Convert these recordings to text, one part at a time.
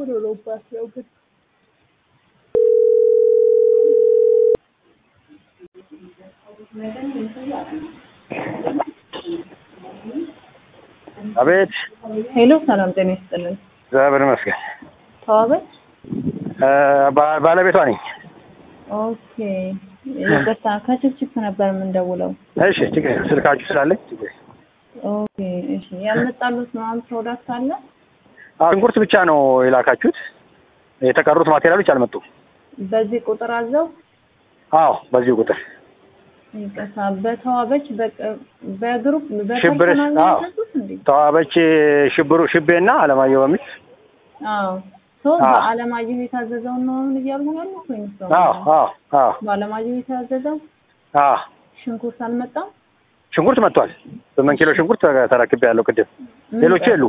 ምን ሆኖባት ነው ግን? አቤት ሄሎ ሰላም ጤና ይስጥልን። እግዚአብሔር ይመስገን። ተዋበች እ ባ- ባለቤቷ ነኝ። ኦኬ ይቅርታ ከችፕችፕ ነበር የምንደውለው። እሺ ችግር የለም። ስልካችሁ ስላለኝ ችግር የለም። ኦኬ እሺ ያመጣሉት ምናምን ፕሮዳክት አለ? አዎ ሽንኩርት ብቻ ነው የላካችሁት። የተቀሩት ማቴሪያሎች አልመጡም። በዚህ ቁጥር አዘው አዎ በዚሁ ቁጥር ይቅርታ በተዋበች በቅ- በግሩፕ ሽብር በፐርሰናል ነው አዎ ያዘዙት እንዴ? ተዋበች ሽብሩ ሽቤና አለማየሁ በሚል አዎ ሶ አዎ። በአለማየሁ የታዘዘውን ነው አሁን እያሉ ያሉት ወይስ ነው? አዎ አዎ አዎ በአለማየሁ የታዘዘው አዎ ሽንኩርት አልመጣም? ሽንኩርት መጥቷል። ስምንት ኪሎ ሽንኩርት ተረክቤ ያለው ቅድም። ሌሎቹ የሉ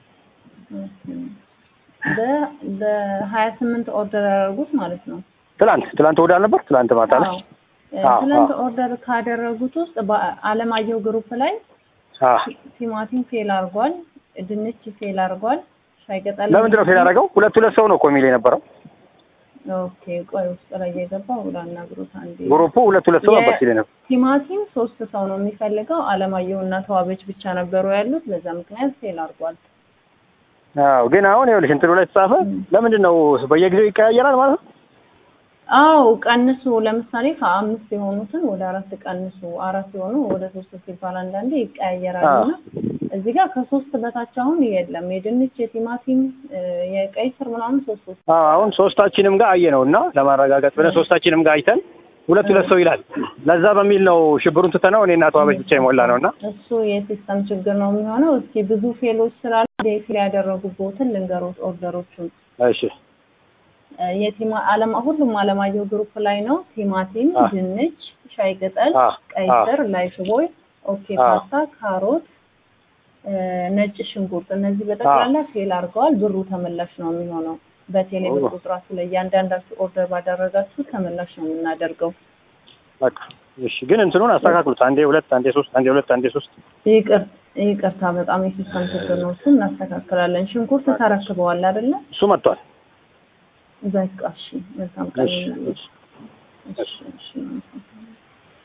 በ- በሀያ ስምንት ኦርደር ያደረጉት ማለት ነው። ትላንት ትላንት እሑድ አልነበር? ትላንት ማታ ላይ አዎ። አዎ፣ ትናንት አዎ። ኦርደር ካደረጉት ውስጥ በአለማየሁ ግሩፕ ላይ አዎ ቲማቲም ፌል አድርጓል፣ ድንች ፌል አድርጓል፣ ሻይ ቅጠል ለምንድን ነው ፌል ያደረገው? ሁለት ሁለት ሰው ነው እኮ የሚል የነበረው ኦኬ ቆይ ውስጥ ላይ የገባው ላናግሩት አንዴ። ግሩፑ ሁለት ሁለት ሰው ነበር ሲል ነበር። ቲማቲም ሶስት ሰው ነው የሚፈልገው። አለማየሁ እና ተዋበች ብቻ ነበሩ ያሉት። በዛ ምክንያት ፌል አድርጓል። አዎ ግን አሁን ይኸውልሽ እንትኑ ላይ ተጻፈ። ለምንድን ነው በየጊዜው ይቀያየራል ማለት ነው? አው ቀንሱ። ለምሳሌ ከአምስት የሆኑትን ወደ አራት ቀንሱ፣ አራት የሆኑ ወደ ሶስት ሲባል አንዳንዴ ይቀያየራል አዎ። እና እዚህ ጋር ከሶስት በታች አሁን የለም። የድንች፣ የቲማቲም፣ የቀይ ስር ምናምን ሶስት ሶስት አዎ አሁን ሶስታችንም ጋር አየ ነው እና ለማረጋገጥ ብለን ሶስታችንም ጋር አይተን ሁለት ሁለት ሰው ይላል። ለዛ በሚል ነው ሽብሩን ትተነው እኔ እና ተዋበች ብቻ የሞላ ነው እና እሱ የሲስተም ችግር ነው የሚሆነው። እስኪ ብዙ ፌሎች ስላሉ ፌል ያደረጉበትን ልንገሮት ኦርደሮቹን እሺ እ የቲማ አለማ ሁሉም አለማየሁ ግሩፕ ላይ ነው። ቲማቲም፣ አ። ድንች፣ ሻይ ቅጠል፣ አ፣ ቀይ አ። ስር፣ ላይፍ ቦይ፣ ኦኬ አ። ፓስታ፣ ካሮት፣ እ ነጭ ሽንኩርት እነዚህ በጠቅላላ ፌል አድርገዋል። ብሩ ተመላሽ ነው የሚሆነው። በቴሌ ብር ኦ። ቁጥራችሁ ላይ እያንዳንዳችሁ ኦርደር ባደረጋችሁ ተመላሽ ነው የምናደርገው። በቃ እሺ። ግን እንትኑን አስተካክሉት። አንዴ ሁለት፣ አንዴ ሶስት፣ አንዴ ሁለት፣ አንዴ ሶስት። ይቅር ይቅርታ፣ በጣም የሲስተም ችግር ነው። እሱን እናስተካክላለን። ሽንኩርት ተረክበዋል አይደለ? እሱ መጥቷል። በቃ እሺ፣ መልካም ቀን እሺ ይሁንልሽ። እሺ። እሺ እሺ